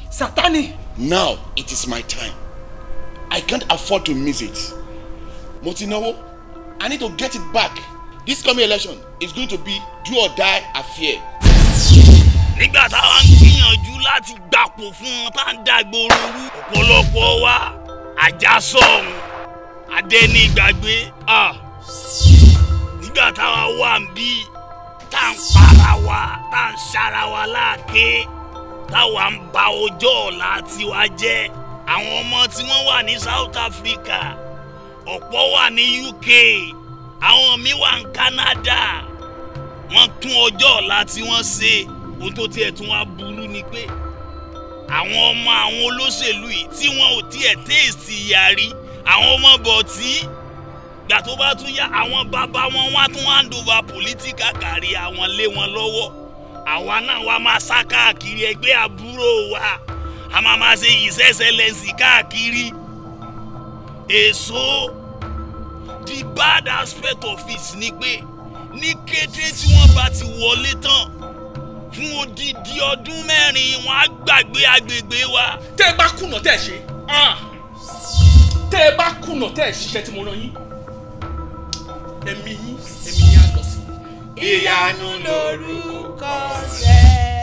Sátánì. Now it is my time. I can't afford to miss it. Mo ti náwó. I need to get it back. This coming election is going to be do or die affair. nígbà táwa ń gbìyànjú láti gbapò fún wọn tá à ń dàgbòrò rú ọ̀pọ̀lọpọ̀ wa àjàsọ̀hún adẹ́nigbàgbé ah. nígbà táwa wà ń bí tá à ń para wa tá à ń ṣara wa láàké táwa ń ba ọjọ́ ọ̀la tiwa jẹ́ àwọn ọmọ tí wọ́n wà ní South Africa ọ̀pọ̀ wà ní UK àwọn míì wà ní Canada wọ́n tún ọjọ́ ọ̀la tí wọ́n ṣe ohun tó tiẹ̀ tún wá burú ni pé àwọn ọmọ àwọn olóṣèlú yìí tí wọn ò tiẹ̀ téèsì ìyá rí àwọn ọmọ bọ̀tí gbà tó bá tún yá àwọn bàbá wọn wá tún hand over political kárí àwọn lé wọn lọ́wọ́ àwa náà wá máa sá káàkiri ẹgbẹ́ àbúrò wa a máa máa ṣe his excellency káàkiri èso the bad aspect of it ni pé ní kété tí wọ́n bá ti wọlé tán fún odidi ọdún mẹ́rin wọn á gbàgbé agbègbè wa. tẹ́ ẹ bá kùnà tẹ́ ẹ ṣe tẹ́ ẹ bá kùnà tẹ́ ẹ ṣiṣẹ́ tí mo rán yín ẹ̀mí yín ẹ̀mí yín á lọ sí. ìyanu lorúkọ rẹ̀.